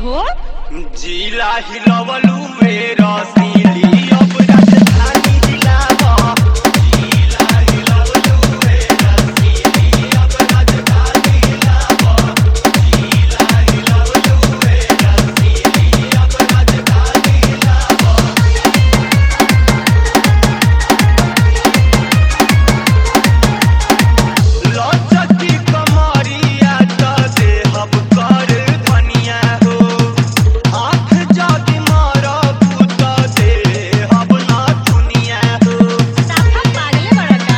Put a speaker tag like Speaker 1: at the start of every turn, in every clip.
Speaker 1: हो
Speaker 2: जिला हिलवलू मेरा सीली अब राजधानी हिलावा जिला हिलवलू मेरा सीली अब राजधानी हिलावा जिला हिलवलू मेरा सीली अब राजधानी हिलावा लचकी कमरिया त देहब कर धनिया हो आँख जाति मारबू त देहब ना दुनिया हो
Speaker 1: साफा पागले बड़ा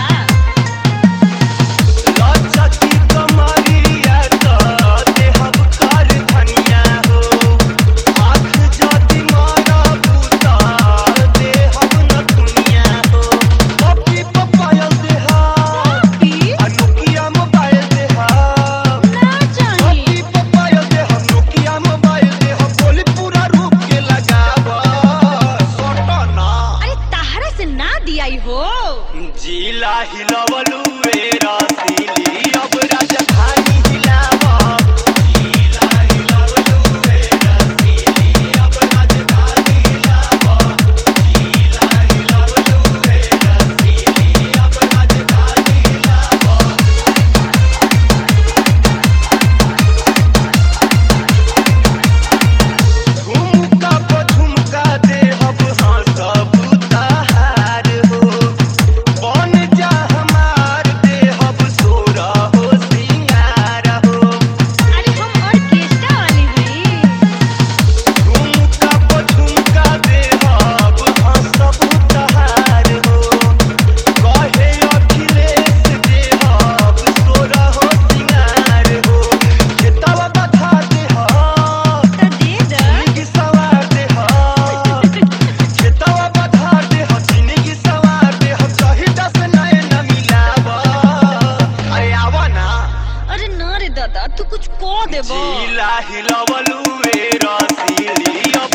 Speaker 1: का
Speaker 2: लचकी कमरिया त देहब कर धनिया हो आँख जाति मारबू त देहब ना दुनिया हो पप्पी पपाया देहब
Speaker 1: पी
Speaker 2: अनुकिया मोबाइल देहब
Speaker 1: ना चाही
Speaker 2: अति पपाया दे हम नोकिया मोबाइल दे हम बोली पूरा रूप के लगावा सटना
Speaker 1: अरे ताहरा से ना दियाई हो
Speaker 2: जिला हिलवलू मेरा सीली अब राजधानी हिलावा जिला हिलवलू मेरा सीली अब राजधानी हिलावा जिला हिलवलू मेरा सीली अब राजधानी हिलावा झुमका पर झुमका देहब हाँ सब उतार हो बन जा हमार देहब सोरा हो सिंगार हो
Speaker 1: अरे हम ऑर्केस्ट्रा वाली हई
Speaker 2: झुमका पर झुमका देहब हाँ सब उतार हो कहे अखिलेश देहब सोरा हो सिंगार हो खेतवा बधा देहब
Speaker 1: तो दे दे
Speaker 2: जिंदगी सवार देहब खेतवा बधार देहब जिंदगी सवार देहब सहिता से नए न मिलावा अरे आवा ना
Speaker 1: अरे ना रे दादा तू कुछ को देबो
Speaker 2: जिला हिलवलू मेरा सीली